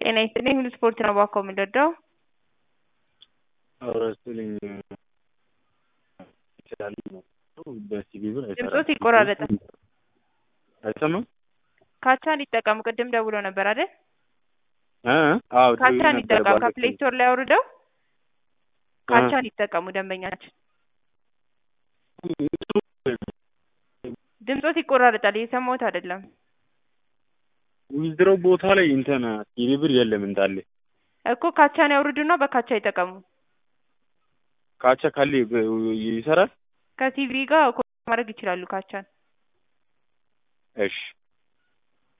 ጤና ይስጥልኝ ሁሉ ስፖርት ነው ባኮ የምንረዳው አውራስልኝ ይችላል በሲቪ ብር ድምፆት ይቆራረጣል አይሰማም ካቻን ይጠቀሙ ቅድም ደውሎ ነበር አይደል እ አዎ ካቻን ይጠቀሙ ከፕሌይ ስቶር ላይ አውርደው ካቻን ይጠቀሙ ደንበኛችን ድምፆት ይቆራረጣል እየሰማሁት አይደለም ዊዝድሮ ቦታ ላይ እንትን ሲቪ ብር የለም እንዳለ እኮ ካቻን ያውርዱና በካቻ ይጠቀሙ ካቻ ካለ ይሰራል ከቲቪ ጋር ማድረግ ይችላሉ ካቻን እሺ